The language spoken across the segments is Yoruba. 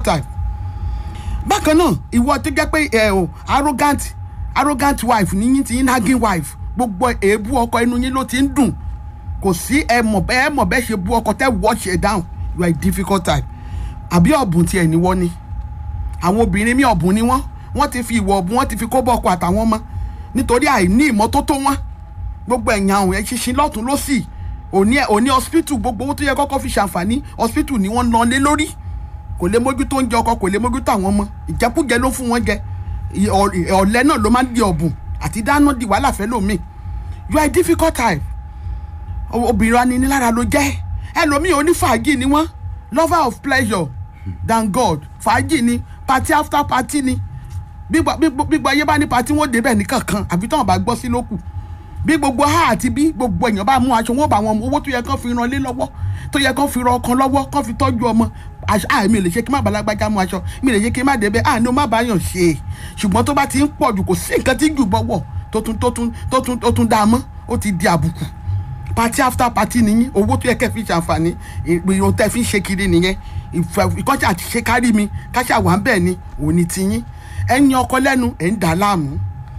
type bákan náà ìwọ tó jẹ́ pé ẹ o arrogant arrogant wife níyìn tí yín nagging wife gbogbo èébú ọkọ inú yín ló ti ń dùn kò sí ẹ mọ̀ bẹ́ẹ̀ ẹ mọ̀ bẹ́ẹ̀ ṣe bú ọkọ tẹ́ wash it down you are a difficult type àbí ọ̀bùn tiẹ̀ ní wọ́n ni àwọn obìnrin mi ọ̀bùn ni wọ́n wọ́n ti fi ìwọ̀ ọ̀bùn wọ́n ti fi kó bọ́ ọkọ àtàwọn ọmọ nítorí àìní ìmọ́tótó wọn gbogbo ẹ̀yìn àwọn ẹ̀ ṣinṣin lọ́tún lọ́sì òní òní hospital gbogbo owó tó yẹ kọ́kọ́ fi ṣàǹfààní hospital ni wọ́n ná lé lórí kò lè mójútó oúnjẹ ọkọ kò lè mójútó àwọn ọmọ ìjẹkújẹ ló fún wọn jẹ ì- ọ̀- ọ̀lẹ náà ló máa ń di ọ̀bùn àti dáná di wàhálà fẹ́ lómi you are a difficult type O- obìnrin aninilára ló jẹ́ ẹlòmíì onífàájì ni wọ́n lover of pleasure than God fàájì ni party after party ni gbígbà gbígbà- gbígbà ayé bá ní party wọn débẹ̀ ní kankan àbí táwọn bá gbọ́ sí lókù bí gbogbo ha àti bí gbogbo èèyàn bá mú aṣọ wọn bá wọn mú owó tó yẹ kán fi ran lé lọ́wọ́ tó yẹ kán fi ran ọkàn lọ́wọ́ kán fi tọ́jú ọmọ aṣọ à mi ò lè ṣe kí má balágbájá mú aṣọ mi ò lè ṣe kí má débẹ̀ à ní o má bá yàn ṣe ṣùgbọ́n tó bá ti ń pọ̀ jù kò sí nǹkan tí jù bọ́wọ̀ tó tún tó tún tó tún tó tún dá a mọ́ ó ti di àbùkù party after party nìyí owó tó yẹ kẹ́ fi ṣàǹfààní ìròyìn tẹ́ fi ń ṣe kiri nìyẹn ìfẹ́ ìkọ́jà àti ṣe kárí mi káṣà wà ń bẹ̀ ni òní tiyín ẹ̀yin ọkọ lẹ́nu ẹ̀ ń dà á láàmú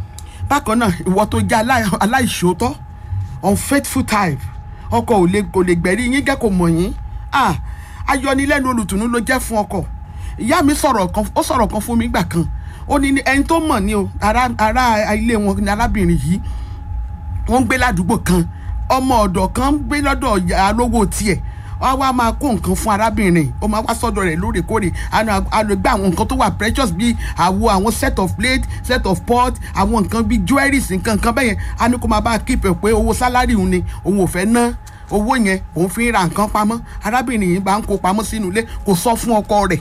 bákan náà ìwọ tó jẹ́ aláì- aláìṣòótọ́ unfaithful type ọkọ ò lè kò lè gbẹ̀rí yín gẹ́ kò mọ̀ yín ah ayọnilẹ́nu olùtùnú ló jẹ́ fún ọkọ ìyá mi sọ̀rọ̀ kan ó sọ̀rọ̀ kan fún mi gbà kan ó ní ní ẹni tó mọ̀ ní o ará ará ilé wọn ní arábìnrin yìí wọ́n ń gbé ládùúgbò kan ọmọ ọ̀dọ̀ kan ń gbé lọ́dọ̀ ìyá alówó tiẹ̀ wọ́n á wá máa kó nǹkan fún arábìnrin ó máa wá sọ́dọ̀ rẹ̀ lóòrèkóòrè àna àlọ́gbà àwọn nǹkan tó wà precious bíi àwo àwọn set of plate set of pot àwọn nǹkan bíi jewelries nǹkan nǹkan bẹ́yẹn á ní kó máa bá a keep ẹ̀ pé owó sálárì òun ni òun ò fẹ́ ná owó yẹn òun fi ń ra nǹkan pamọ́ arábìnrin yìí bá ń kó pamọ́ sínú ilé kò sọ fún ọkọ rẹ̀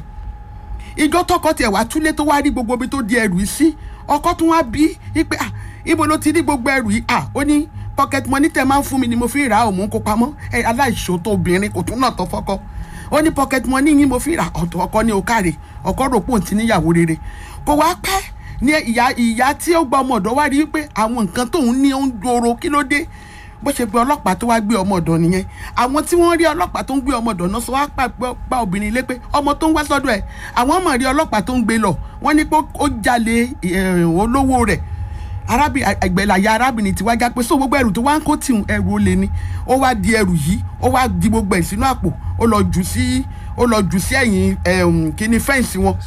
ìjọ tọkọ tiẹ̀ wá túlé tó wá rí gbogbo ibi tó di ẹrù yìí sí ọkọ tún wá bí i pé ah ibo ló ti rí gbogbo ẹrù yìí ah ó ní pocket money tẹ máa ń fún mi ni mo fi ra òun kó pamọ́ ẹ aláìṣòótọ́ obìnrin kò tún náà tọ́ fọ́kọ ó ní pocket money yín mo fi ra ọ̀tọ̀ ọkọ ní òkàrè ọkọ rò pò ń ti níyàwó rere kò wá pẹ́ ní ìyá ìyá tí ó gba ọmọ ọ̀dọ́ wá rí i pé àwọn nǹkan tóun ní ó ń doro kí ló dé bó ṣe pé ọlọ́pàá tó wá gbé ọmọ ọ̀dọ̀ nìyẹn àwọn tí wọ́n rí ọlọ́pàá tó ń gbé ọmọ ọ̀dọ̀ náà sọ wá pa pa obìnrin lé pé ọmọ tó ń wá sọ́dọ̀ ẹ̀ àwọn ọmọ rí ọlọ́pàá tó ń gbé lọ wọ́n ní pé ó jalè eh, olówó rẹ̀ arábìnrin àgbẹ̀láyà arábìnrin tí wá já pé so gbogbo ẹrù tó wá ń kó tìhun ẹrù olè ni ó wá di ẹrù yìí ó wá di gbogbo ẹ̀ sínú àpò ó lọ jù sí ó lọ jù sí ẹ̀yìn ẹ̀hún kíní fẹ́ǹsì wọn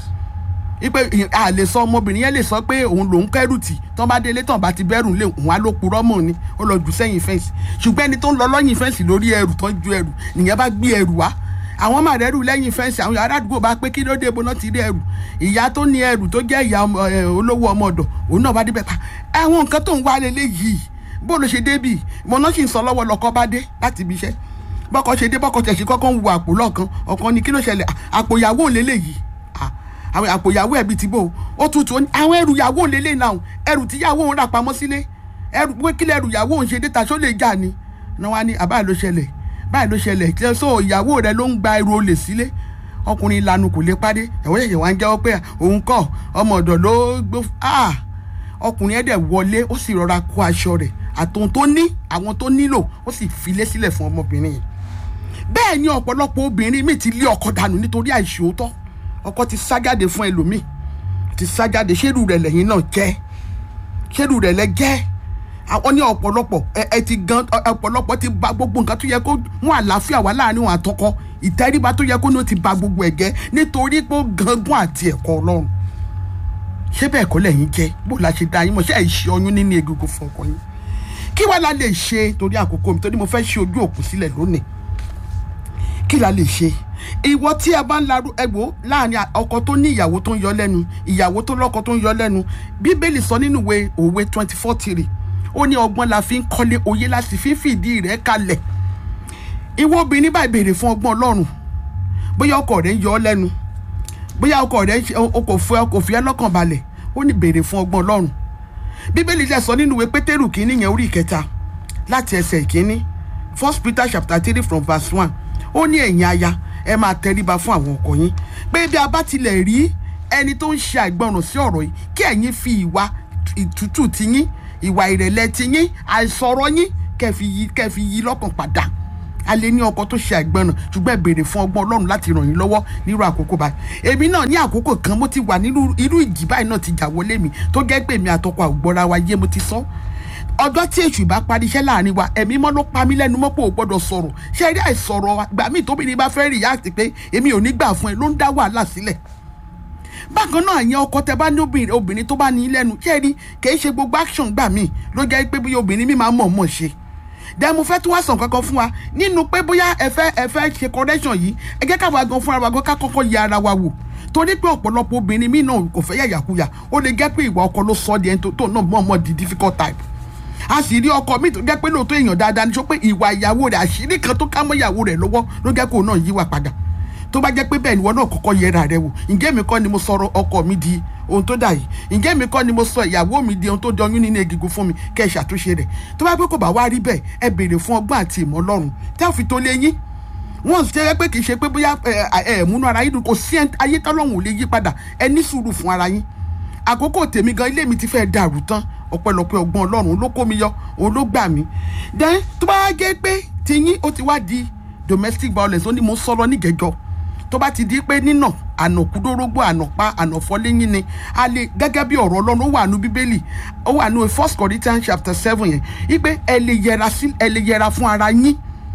ipe a lè sọ ọmọbìnrin yẹn lè sọ pé òun lòún kẹrù tì tán bá délé tán bá ti bẹ̀rù lé òun á ló purọ́ mọ́ ni ó lọ jù sẹ́yìn fẹ́ǹsì ṣùgbọ́n ẹni tó ń lọ lọ́yìn fẹ́ǹsì lórí ẹrù tán ju ẹrù nìyẹn bá gbé ẹrù wá àwọn máa rẹ́rù lẹ́yìn fẹ́ǹsì àwọn ará àdúgbò bá pé kí ló dé ibo náà ti rí ẹrù ìyá tó ní ẹrù tó jẹ́ ìyá ọmọ- ẹ, olówó ọmọ ọ̀dọ̀ òun náà bá débẹ̀ pa àwọn nǹkan tó ń wá lélẹ̀ yìí bó ló ṣe débì mo náà sì ń sọ lọ́wọ́ lọ́kọ́ bá dé láti ibi iṣẹ́ bọ́kọ ṣe dé bọ́kọ tẹ̀sí kọ́kọ́ ń wo àpò lọ́ọ̀kan ọ̀kan ni kí ló ṣẹlẹ̀ À, àpò ìyàwó lélẹ̀ yìí Ah, àwọn àpò ìyàwó ẹ̀bí ti bò ó tutù ó ní àwọn ẹrù ìyàwó lélẹ̀ náà ẹrù tí ìyàwó òun rà pamọ́ sílé ẹrù pé kílẹ̀ ẹrù ìyàwó òun ṣe dé ta ṣó lè jà ni náà wá ní àbá ló ṣẹlẹ̀ báyìí ló ṣẹlẹ̀ kí ẹ sọ ìyàwó rẹ ló ń gba ẹrù olè sílé ọkùnrin ìlànà kò lè pàdé ẹ̀wọ́n ṣẹ̀ṣẹ̀ wá ń jẹ́wọ́ pé òun kọ́ ọmọ ọ̀dọ̀ ló gbó ah ọkùnrin ẹ̀ dẹ̀ wọlé ó sì rọra kó aṣọ rẹ̀ àtòun tó ní àwọn tó nílò ó sì filé sílẹ̀ fún ọmọbìnrin yìí bẹ́ẹ̀ ni ọ̀pọ̀lọpọ̀ obìnrin míì ti lé ọkọ dànù nítorí àìṣòótọ́ ọkọ ti sájáde fún ẹlòmíì ti sájáde ṣérù rẹ̀ lẹ́yìn náà jẹ́ ṣérù rẹ̀ lẹ́ jẹ́ àwọn ní ọ̀pọ̀lọpọ̀ ẹ ẹ ti gan ọ- ọ̀pọ̀lọpọ̀ ti ba gbogbo nǹkan tó yẹ kó mú àlàáfíà wá láàrin wọn àtọkọ ìtẹríba tó yẹ kó ní ó ti ba gbogbo ẹ̀ jẹ́ nítorí pé ó gangan àti ẹ̀kọ́ ọlọ́run ṣé bẹ́ẹ̀ kọ́ lẹ́yìn jẹ́ bó la ṣe dá yín mọ̀ ṣé ẹ̀ ṣe ọyún nínú egungun fún ọkọ yín kí wàá la lè ṣe torí àkókò mi torí mo fẹ́ ṣe ojú òkú sílẹ̀ lónìí kí la lè ṣe ìwọ tí ẹ bá ń larú ẹgbò láàrin a- ọkọ tó ní ìyàwó tó ń yọ lẹ́nu ìyàwó tó lọ́kọ tó ń yọ lẹ́nu bíbélì sọ nínú ìwé òwe twenty four three ó ní ọgbọ́n la fi ń kọ́lé oyé láti fi ń fìdí rẹ̀ kalẹ̀ ìwọ obìnrin báyìí béèrè fún ọgbọ́n ọlọ́run bóyá ọkọ rẹ̀ ń yọ ọ́ lẹ́nu bóyá ọkọ rẹ̀ ń ṣe- o kò fẹ́ kò fi ẹ́ lọ́kàn balẹ̀ ó ní béèrè fún ọgbọ́n ọlọ́run bíbélì dẹ̀ sọ nínú ìwé pétérù kínní yẹn orí ìkẹta láti ẹsẹ̀ ìkínní first peter chapter three from verse one ó ní ẹ̀yin aya ẹ máa tẹríba fún àwọn ọkọ yín pé bí a bá tilẹ̀ rí ẹni tó ń ṣe àìgbọràn sí ọ̀rọ̀ yìí kí ẹ̀yin fi ìwà ìtútù tiyín ìwà ìrẹ̀lẹ̀ tiyín àìsọ̀rọ̀ yín kẹ́ fi yí kẹ́ fi yí lọ́kàn padà a lè ní ọkọ tó ṣe àìgbọràn ṣùgbọ́n ẹ béèrè fún ọgbọ́n ọlọ́run láti ràn yín lọ́wọ́ nírú àkókò báyìí èmi náà ní àkókò kan mo ti wà nínú irú ìjì báyìí náà ti jà wọlé mi tó jẹ́ pé èmi àtọkọ àgbọ̀ra wa yé mo ti sọ ọjọ́ tí èṣù bá parí iṣẹ́ láàrin wa ẹ̀mí mọ́ ló pa mí lẹ́nu mọ́ pé ò gbọ́dọ̀ sọ̀rọ̀ ṣé ẹ rí àìsọ̀rọ̀ wa gbà míì tóbi ni bá fẹ́ rí yáàtì pé èmi ò ní gbà fún ẹ ló ń dá wàhálà sílẹ̀ bákan náà yẹn ọkọ tẹ bá ní obìnrin obìnrin tó bá ní lẹ́nu ṣé ẹ rí kì í ṣe gbogbo action gbà míì ló jẹ́ pé bí obìnrin mi máa mọ̀ mọ̀ ṣe dẹ́ mo fẹ́ tún wá sàn kankan fún wa nínú pé bóyá ẹ fẹ́ ẹ fẹ́ ṣe correction yìí ẹ jẹ́ káwa gan fúnra wa gan ká kọ́kọ́ yẹ ara wa wò torí pé ọ̀pọ̀lọpọ̀ obìnrin mi náà kò fẹ́ yàyàkuyà ó lè jẹ́ pé ìwà ọkọ ló sọ ọ́ di ẹni tó náà mọ̀ mọ̀ di difficult type a sì rí ọkọ mi tó jẹ́ pé lóòótọ́ èèyàn dáadáa ní sọ pé ìwà ìyàwó rẹ̀ àṣírí kan tó ká mọ́ ìyàwó rẹ̀ lọ́wọ́ ló jẹ́ kó náà yíwà padà tó bá jẹ́ pé bẹ́ẹ̀ ni wọ́n náà kọ́kọ́ yẹra rẹ̀ wò ǹjẹ́ mi kọ́ ni mo sọ̀rọ̀ ọkọ mi di ohun tó dà yìí ǹjẹ́ mi kọ́ ni mo sọ ìyàwó mi di ohun tó di ọyún nínú egungun fún mi kẹ́ ẹ ṣàtúnṣe rẹ̀ tó bá pé kò bá wá rí bẹ́ẹ̀ ẹ béèrè fún ọgbọ́n àti ìmọ̀ ọlọ́run tẹ́ ò fi tó lé yín wọ́n ṣe é pé kì í ṣe pé bóyá ẹ ẹ múnú ara yín dùn kò sí ayé tọ́lọ́hún ò lè yí padà ẹ ní sùúrù fún ara yín àkókò tèmi gan ilé mi ti fẹ́ dàrú tán ọpẹ́lọpẹ́ ọgbọ́n ọlọ́run ló kó mi yọ òun ló gbà mí then tó bá jẹ́ pé tiyín ó ti wá di domestic violence ó ní mo sọ̀rọ̀ nígẹ̀jọ́ tó bá ti di pé nínà ànàkúdórógbó ànàpá ànàfọléyìn ni a lè gẹ́gẹ́ bí ọ̀rọ̀ ọlọ́run ó wà nù bíbélì ó wà nù first corinthians chapter seven yẹn wípé ẹ lè yẹra sí ẹ lè yẹra fún ara yín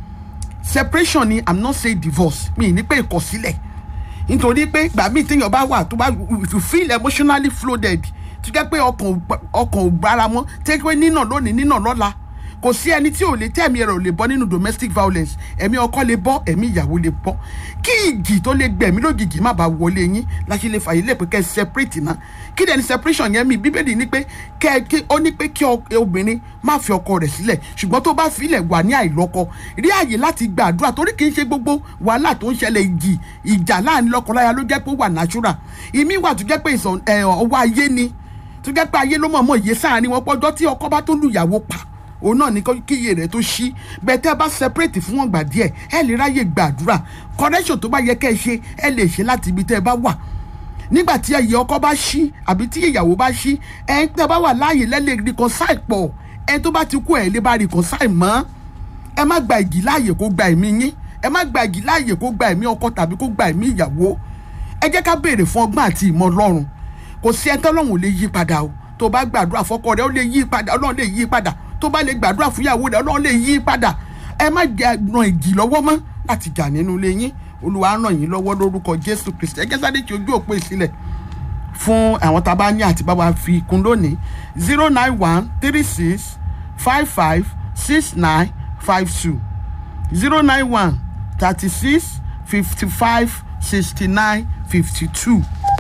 separation ni i'm not saying divorce mi ní pé ìkọ̀sílẹ̀ nítorí pé ìgbà míì téèyàn bá wà tó bá if you feel emotionally flooded tó jẹ́ pé ọkàn ọkàn ò gbára mọ́ tẹ́ pé nínà lónìí nínà lọ́la kò sí ẹni tí ò lè tẹ̀mí ẹ̀rọ lè bọ́ nínú domestic violence ẹ̀mí ọkọ lè bọ́ ẹ̀mí ìyàwó lè bọ́ kí ìjì tó lè gbẹ̀mí lójijì má bàa wọlé yín láti lè fàyè lè pé kẹ́ ẹ separate náà kí lẹ́ni separation yẹn mi bíbélì ní pé kẹ́ ẹ ó ní pé kí obìnrin má fi ọkọ rẹ̀ sílẹ̀ ṣùgbọ́n tó bá filẹ̀ wà ní àìlọ́kọ rí àyè láti gbàdúrà torí kì í ṣe gbogbo wàhálà tó ń ṣẹlẹ̀ ìjì ìjà láàrin lọ́kọláya ló jẹ́ pé ó wà natural ìmí wà tó jẹ́ pé ọwọ́ ayé ni tó jẹ́ pé ayé ló mọ̀ọ́mọ̀ yé sáàrin wọn pọ́jọ́ tí ọkọ bá tó lùyàwó pa òun náà ní kíyè rẹ̀ tó ṣí bẹ́ẹ̀ tẹ́ bá separate fún wọn gbà díẹ̀ ẹ lè ráyè gbàdúrà correction tó bá yẹ kẹ́ ẹ ṣe ẹ lè ṣe láti ibi tẹ́ ẹ bá wà nígbà tí ẹyẹ ọkọ bá ṣí àbí tí ìyàwó bá ṣí ẹ ń tẹ́ bá wà láàyè lẹ́lẹ̀ reconcile pọ̀ ẹ tó bá ti kú ẹ lè bá reconcile mọ́ ẹ má gba ìjì láàyè kó gba ẹ̀mí yín ẹ má gba ìjì láàyè kó gba ẹ̀mí ọkọ tàbí kó gba ẹ̀mí ìyàwó ẹ jẹ́ ká béèrè fún ọgbọ́n àti ìmọ̀ ọlọ́run kò sí ẹ tọ́lọ́run ò lè yí padà o tó bá gbàdúrà fọ́kọ rẹ ó lè yí padà ọlọ́run lè yí padà tó bá lè gbàdúrà fún ìyàwó rẹ ọlọ́run lè yí padà ẹ má jẹ ran ìjì lọ́wọ́ mọ́ láti jà nínú ilé yín olúwa ràn yín lọ́wọ́ lórúkọ jésù kristi ẹgẹ́ sáré tí ojú òpó ìsílẹ̀ fún àwọn tá a bá ní àti bá wa fi kún lónìí zero nine one three six five five six nine five two zero nine one thirty six fifty five sixty nine fifty two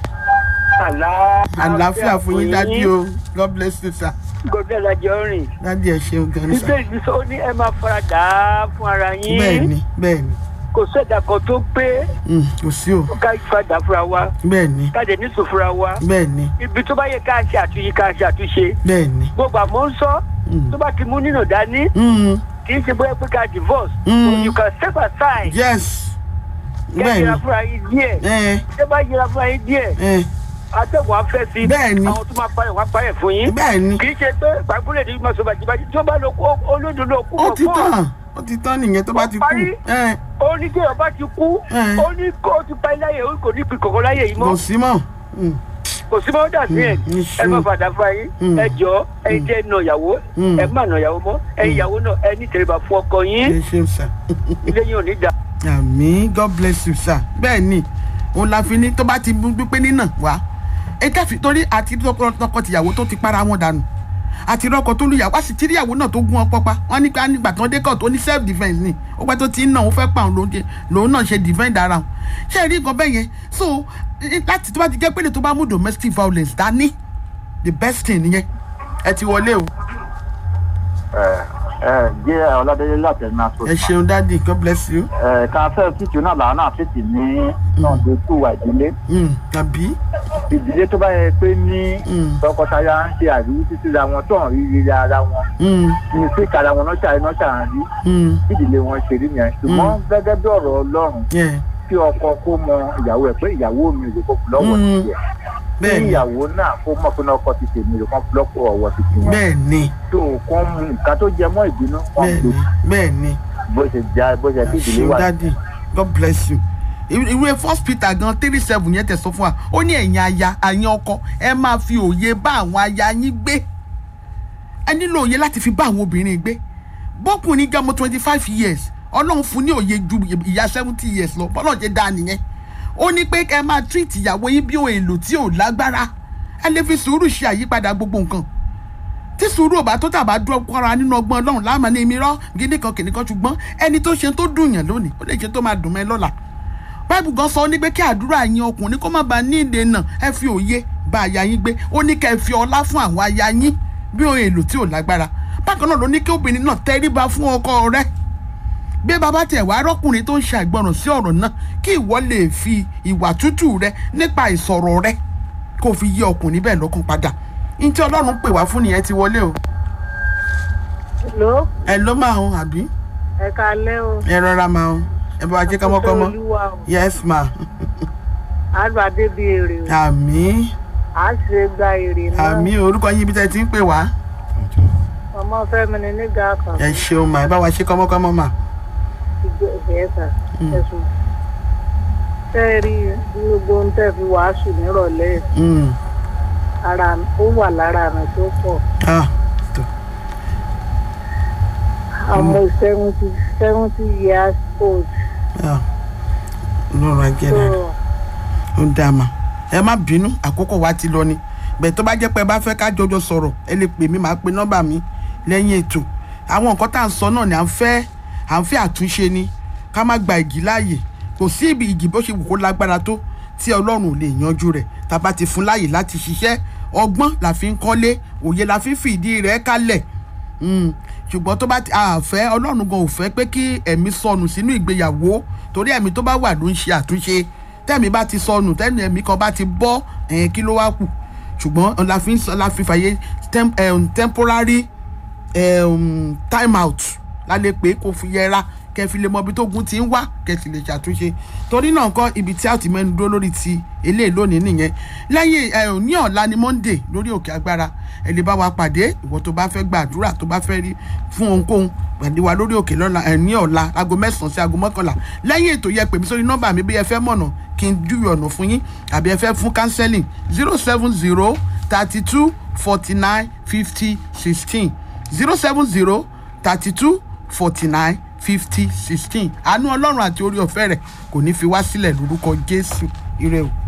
àlàáfíà fún yín dájú o god bless you sir. gòkè lajọ rìn. dájú ẹ ṣeun gan ni sir. bíbélì sọ ní ẹ máa fara dà á fún ara yín. bẹ́ẹ̀ni bẹ́ẹ̀ni kò sẹ́dá kan tó pé kò sí o ká fara fúnra wa bẹ́ẹ̀ni ká dẹ̀ nísò fúnra wa. bẹ́ẹ̀ni ibi tó bá yẹ ká ṣe àtúnṣe ká ṣe àtúnṣe. bẹ́ẹ̀ni. gbogbo àmọ́ ń sọ tó bá ti mú nínú dání kì í ṣe bóyá pé ká divorce. Mm. you can step aside. yes kẹ́ yẹra bẹ́ẹ̀ni fúnra yín díẹ̀. ẹ tẹ́ bá yẹra fúnra yín díẹ̀ ẹ atẹ́gùn afẹ́ sí. Bẹ́ẹ̀ni. àwọn tó máa parẹ́ wọ́n á parẹ́ fún yín. bẹ́ẹ̀ni kì í ṣe pé gbàgbọ́lẹ̀ ní mọ̀sọ̀ bàjẹ́bàjẹ́ tí ó bá lọ kó olódò lọ kú ó mọ̀ ti fún tán ó ti tán nìyẹn tó bá ti kú parí. ẹ ó ní kí ọba ti kú Mm. ó ní kó o ti pa iláyè ó kò ní fi kọ̀kọ́ láyè yìí kò mọ́ sí mọ́ Mm, kò sí mọ́ dà sí ẹ̀ Mm, ẹ má mm. fàdà fún ayé Mm. ẹ jọ ẹ jẹ́ nà ìyàwó Mm. ẹ má nà ìyàwó mọ́ ẹ ìyàwó náà ẹ ní tẹríba fún ọkọ yín ẹ ṣeun sir. ilé yín ò ní dà. àmì god bless you sir bẹ́ẹ̀ ni òun la fi ní tó bá ti gbígbé nínà wá ẹ kẹfì torí àti tọkọ tìyàwó tó ti para wọn dànù àti rọkọ tó lùyàwó àti tíríyàwó náà tó gún ọpọ pa wọn ní ká nígbà tó dé kọ tó ní self defence ni ó pẹ́ tó ti ń nà ó fẹ́ pa òun lòun ṣe- lòun náà ṣe defend ara òun ṣé ẹ rí nǹkan bẹ́ẹ̀ yẹn so eh, láti tó bá ti jẹ́ pé lè tó bá mú domestic violence dání the best thing nìyẹn ẹ ti wọlé o ẹ jẹ́ ọlọ́dẹ́lẹ́ láti ẹ̀mí aṣọ. ẹ ṣeun dáàdi god bless you ẹ ká fẹ́ fíìtì náà làwọn náà fíìtì ní náà tó kú wà ìdílé. Mm, tàbí ìdílé tó bá yẹ pé ní Mm. tọkọtaya ń ṣe àríwí títí ra wọn tó ń rí rere ara wọn Mm, ní sí ìkara wọn náà ṣàrí náà ṣàrí rí mm, ìdílé wọn ṣe rí nìyẹn ṣùgbọ́n gẹ́gẹ́ bí ọ̀rọ̀ ọlọ́run yeah, kí ọkọ kó mọ ìyàwó ẹ̀ pé ìyàwó mi rè kó fi lọ́wọ́ Mm. tiẹ̀ bẹ́ẹ̀ kí ni ìyàwó náà kó mọ̀ pé ọkọ ti tèmi rè kó fi lọ́pọ̀ ọwọ́ ti tiwọn bẹ́ẹ̀ ni tó kọ́ mu nǹkan tó jẹ mọ́ ìbínú wọn bẹ́ẹ̀ kò ni bẹ́ẹ̀ ni bó ṣe já bó ṣe kí ìdílé ṣeun wà. dáàdì god bless you Ìwé- ìwé first peter gan three seven yẹn tẹ̀ sọ fún wa ó ní ẹ̀yin aya àyàn ọkọ ẹ máa fi òye bá àwọn aya yín gbé ẹ nílò òye láti fi bá àwọn obìnrin gbé bọ́kùnrin jẹ́ ọmọ twenty five years ọlọ́run fún ní òye ju ìyá seventy years lọ bọ́lọ́run ṣe dáa nìyẹn ó ní pé kẹ́ ẹ máa treat ìyàwó yín bí ohun èlò tí ò lágbára ẹ lè fi sùúrù ṣe àyípadà gbogbo nǹkan tí sùúrù ò bá tó tàbá dúró kọ́ra nínú ọgbọ́n ọlọ́run láàmú ní èmi rọ́ gidi kan kìnìkan ṣùgbọ́n ẹni tó ṣe tó dùn yàn lónìí ó lè ṣe tó máa dùn mọ́ ẹ lọ́la báìbù gan sọ ní pé kí àdúrà yín ọkùnrin kó má bàa ní ìdènà ẹ fi òye bá aya yín gbé ó ní kẹ́ ẹ fi ọlá fún àwọn aya yín bí ohun èlò tí ò lágbára bákan náà ló ní kí obìnrin náà tẹríba fún ọkọ rẹ̀ bí bàbá tẹ̀ wá rọ́kùnrin tó ń ṣàìgbọràn sí ọ̀rọ̀ náà kí ìwọ lè fi ìwà tútù rẹ nípa ìsọ̀rọ̀ rẹ kó fi yí ọkùnrin bẹ́ẹ̀ lọ́kàn padà ní tí ọlọ́run pè wá fún nìyẹn ti wọlé o ló ẹ ló máa ń àbí ẹ kalẹ́ o. ẹ rọra máa ń ẹ bá wa jẹ́ kọ́mọ́kọ́mọ́ olúwa o yes ma àgbà débi èrè o àmì à á ṣe gba èrè náà àmì orúkọ yín ibi tẹ́ ẹ ti ń pè wá ọmọ fẹmi ni nígbà kan ẹ ṣeun ma ẹ bá wa ṣe kọ́mọ́kọ́mọ́ ma ìgbẹ ẹsà ẹsùn tẹ ẹ rí gbogbo ń tẹ fi wàásù nírọ̀lẹ́ Mm. ara ó wà lára mi tó pọ̀ ah tó ọmọ seventy seventy years old ah ọlọ́run ajẹ́ so náà ó dá ma ẹ má bínú àkókò wa ti lọ ni bẹ́ẹ̀ tó bá jẹ́ pé ẹ bá fẹ́ ká jọjọ sọ̀rọ̀ ẹ lè pè mí màá pe nọ́mbà mi lẹ́yìn ètò àwọn nǹkan tá à ń sọ náà ni à ń fẹ́ à ń fẹ́ àtúnṣe ni ká má gba ìgì láàyè kò sí ibi ìgì bó ṣe wù kó lágbára tó tí ọlọ́run ò lè yanjú rẹ̀ tá a bá ti fún láàyè láti ṣiṣẹ́ ọgbọ́n la fi ń kọ́lé òye la fi ń fìdí rẹ̀ kálẹ̀ Mm. ṣùgbọ́n tó bá ti àfẹ́ ọlọ́run gan ò fẹ́ pé kí ẹ̀mí sọnù sínú ìgbéyàwó torí ẹ̀mí tó bá wà ló ń ṣe àtúnṣe tẹ̀mí bá ti sọnù tẹ́nu ẹ̀mí kan bá ti bọ́ ẹ̀yìn kí ló wá kù ṣùgbọ́n la fi ń sọ la fi fàyè tem, um, temporary um, time out la lè pé kó fi yẹra kẹfì lè mọ ibi tó gun ti ń wá kẹsì lè ṣàtúnṣe torí náà kọ́ ibi tí a ti mẹ́nu dúró lórí ti eléyìí lónìí nìyẹn lẹ́yìn ẹ̀ ní ọ̀la ni monday lórí òkè agbára ẹ lè bá wa pàdé ìwọ tó bá fẹ́ gbàdúrà tó bá fẹ́ rí fún ohunkóhun pàdé wa lórí òkè lọ́la ẹ̀ ní ọ̀la aago mẹ́sàn-án sí aago mọ́kànlá lẹ́yìn ètò yẹ pè mí sórí nọ́mbà mi bí ẹ fẹ́ mọ̀nà kí n júwe ọ̀nà fún yín àbí ẹ fẹ́ fún counseling zero seven zero thirty two forty nine fifty sixteen zero seven zero thirty two forty nine fifty sixteen àánú ọlọ́run àti orí ọ̀fẹ́ rẹ̀ kò ní fi wá sílẹ̀ lórúkọ jésù ire o.